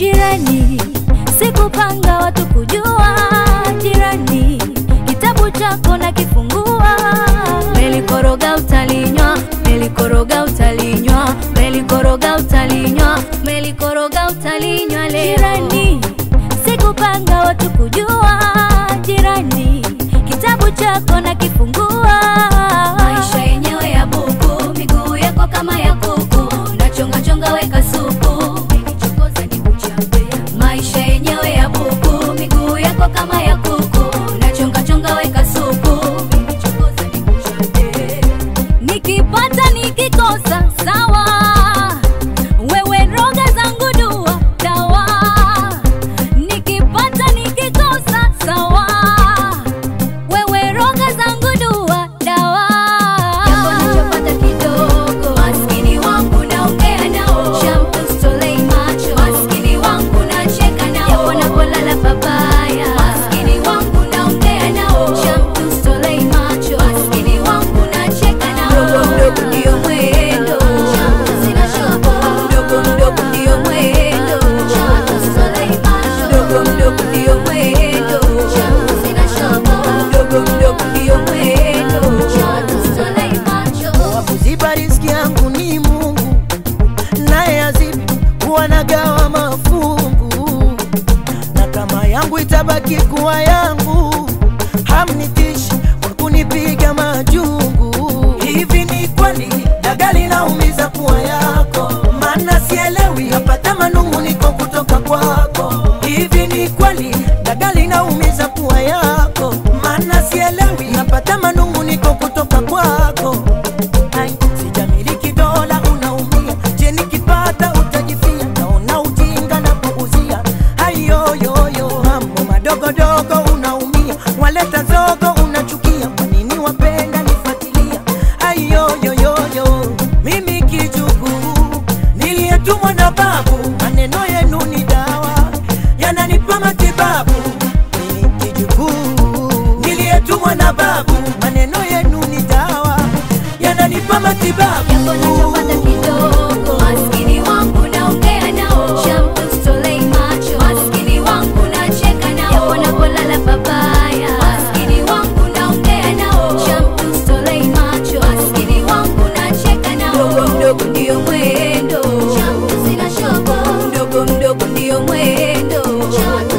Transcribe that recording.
jirani, sikupanga watu kujua jirani, kitabu chako na kifungua, melikoroga utalinywa, melikoroga utalinywa, melikoroga utalinywa, melikoroga utalinywa leo. Jirani, sikupanga watu kujua jirani, kitabu chako na kifungua, maisha yenyewe ya buku, miguu yako kama ya kuku, nachonga chonga weka supu, Umenichokoza nikuchape. maisha yenyewe ya buku, miguu yako kama ya kuku, nachonga chonga weka supu, Umenichokoza nikuchape. nikipata nikikosa sawa, wewe roga zangu dua dawa, nikipata nikikosa sawa, wewe roga zangu dua dawa. Japo nachopata kidogo, maskini wangu naongea nao, shamtustolei macho, maskini wangu nacheka nao, japo napolala pabaya, maskini wangu naongea nao, shamtustolei macho, maskini wangu nacheka nao, mdogo mdogo ndio mwendo, sina shobo, mdogo mdogo ndio mwendo, shamtustolei macho, mdogo mdogo ndio mwendo, sina shobo, mdogo mdogo ndio mwendo, shamtustolei macho. wa kuziba riziki yangu ni Mungu, naye azibi wanagawa mafungu, na kama yangu itabaki kuwa yangu, hamnitishi kwa kunipiga majungu. Hivi ni kweli dagali naumiza kuwa yako? Maana sielewi, napata manung'uniko kutoka kwako. Hivi ni kweli dagali naumiza kuwa yako? Maana sielewi, napata manung'uniko kutoka kwako. Ai, sijamiliki dola unaumia, je nikipata utajifia? Naona ujinga na kuuzia hayoyoyo, mambo madogodogo unaumia, waleta zogo unachukia, kwa nini wapenda nifuatilia? Ayoyoyoyo, mimi kijukuu niliyetumwa na babu, maneno yenu ni dawa yananipa matibabu. Mimi kijukuu niliyetumwa na babu, maneno yenu ni dawa yananipa matibabu. Japo nachopata kidogo, maskini wangu naongea nao, shamtustolei macho, maskini wangu nacheka nao, japo napolala pabaya, maskini wangu naongea nao, shamtustolei macho, maskini wangu nacheka nao, mdogo mdogo ndio mwendo, shamtu sina shobo, mdogo mdogo ndio mwendo,